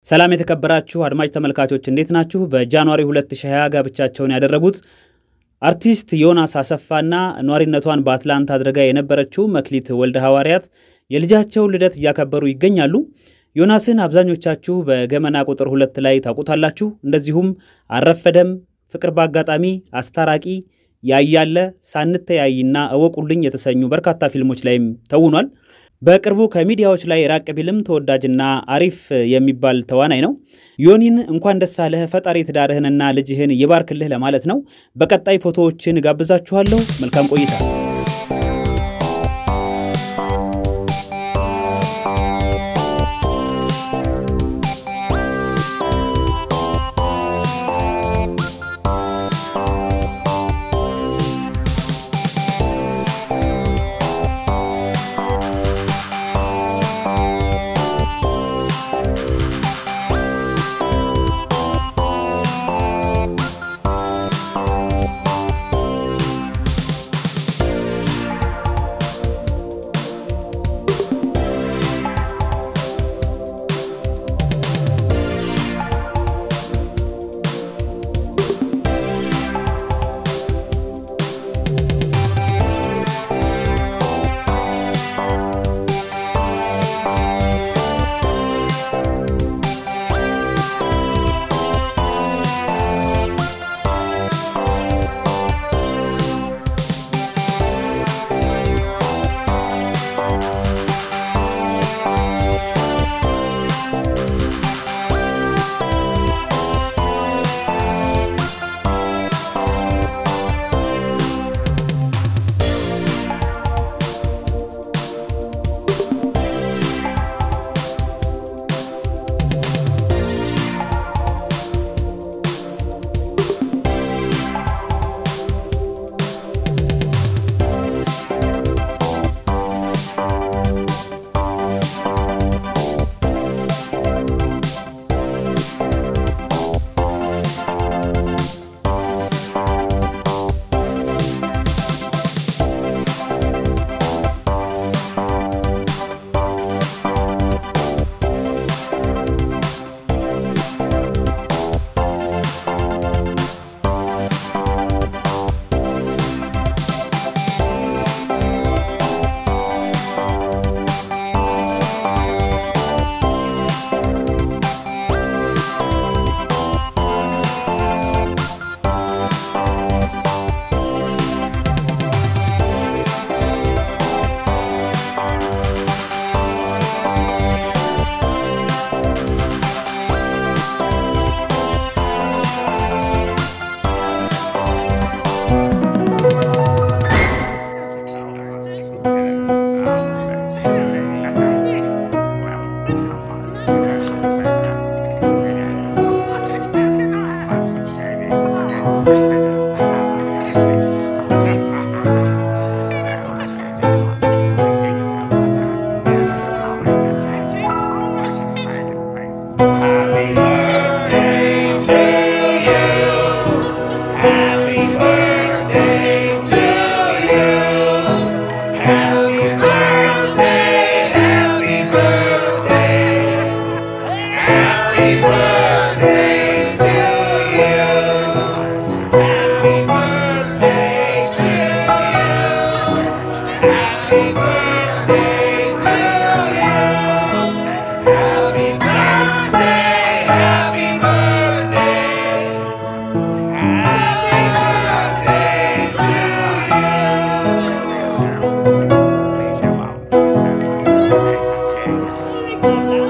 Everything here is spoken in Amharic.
ሰላም የተከበራችሁ አድማጭ ተመልካቾች እንዴት ናችሁ? በጃንዋሪ 2020 ጋብቻቸውን ያደረጉት አርቲስት ዮናስ አሰፋና ኗሪነቷን በአትላንታ አድርጋ የነበረችው መክሊት ወልደ ሐዋርያት የልጃቸውን ልደት እያከበሩ ይገኛሉ። ዮናስን አብዛኞቻችሁ በገመና ቁጥር ሁለት ላይ ታውቁታላችሁ። እንደዚሁም አረፈደም፣ ፍቅር በአጋጣሚ፣ አስታራቂ፣ ያያለ፣ ሳንተያይና እወቁልኝ የተሰኙ በርካታ ፊልሞች ላይም ተውኗል። በቅርቡ ከሚዲያዎች ላይ ራቅ ቢልም ተወዳጅና አሪፍ የሚባል ተዋናይ ነው። ዮኒን እንኳን ደስ አለህ፣ ፈጣሪ ትዳርህንና ልጅህን ይባርክልህ ለማለት ነው። በቀጣይ ፎቶዎችን ጋብዛችኋለሁ። መልካም ቆይታ። Happy birthday